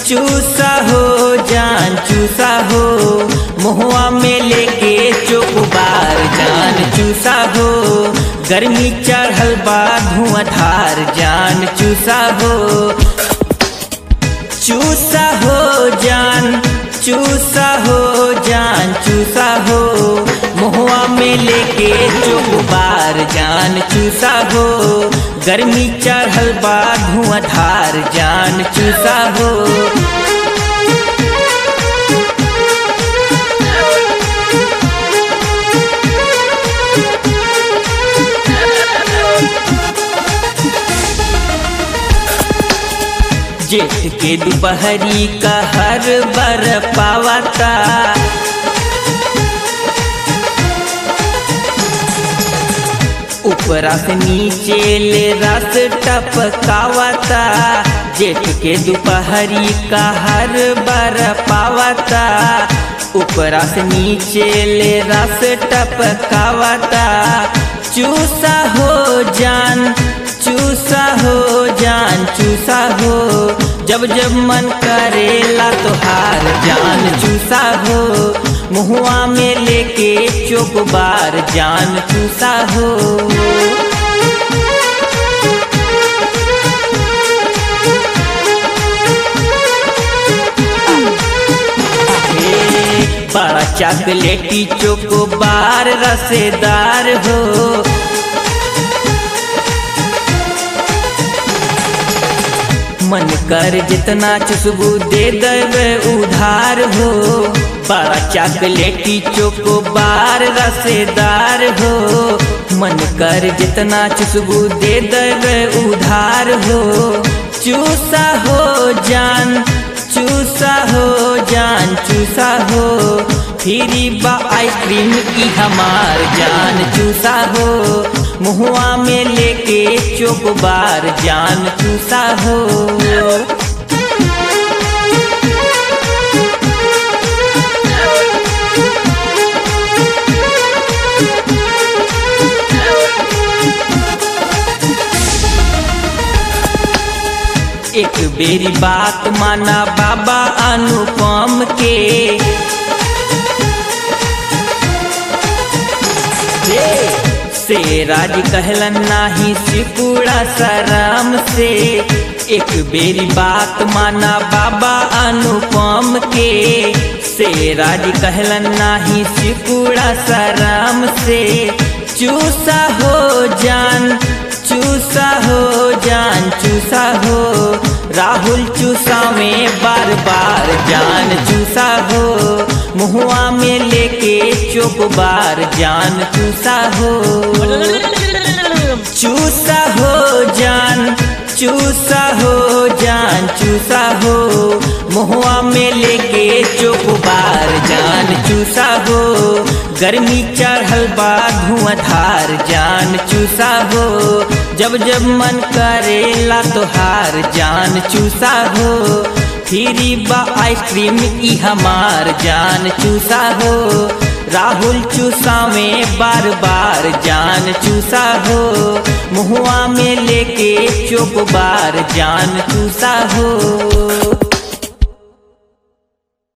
चूसा हो जान चूसा हो मुहुआ में लेके चोकबार जान चूसा हो गर्मी चढ़ल बा धुआंधार जान चूसा हो चूसा हो जान चूसा हो जान चूसा हो मुहुआ में लेके चोकबार जान चूसा हो गर्मी चढ़ल बा धुआंधार जान चूसा हो जेठ के दोपहरी का हर बर पावता ऊपरा से नीचे ले रस टपकावता जेठ के दोपहरी का हर बर पावता ऊपरा से नीचे ले रस टपकावता चूसा हो जान चूसा हो जान चूसा हो जब जब मन करेला तो हार जान चूसा हो मुहुआ में लेके चोकबार जान चूसा हो बड़ा चॉकलेटी चोकोबार रसेदार हो मन कर जितना चुसबू दे देवे उधार हो बड़ा चॉकलेटी चोकोबार रसेदार हो मन कर जितना चुसबू दे देवे उधार हो चूसा हो जान चूसा हो जान चूसा हो फिरी बा आइसक्रीम की हमार जान चूसा हो मुहुआ में लेके चोकबार जान चूसा हो एक बेरी बात माना बाबा अनुपम के से राज कहलन नाही सिकुड़ा सराम से एक बेरी बात माना बाबा अनुपम के से राज कहलन नाही सिकुड़ा सराम से चूसा हो जान चूसा हो जान चूसा हो राहुल चूसा में बार बार जान चूसा हो मुहुआ में लेके चोकबार जान चूसा हो चूसा हो जान चूसा हो जान चूसा हो मुहुआ में लेके चोकबार जान चूसा हो गर्मी चढ़ल बा धुआंधार जान चूसा हो जब जब मन करेला तोहार जान चूसा हो फिरी बा आइसक्रीम ई हमार जान चूसा हो राहुल चूसा में बार बार जान चूसा हो मुहुआ में लेके चोक बार जान चूसा हो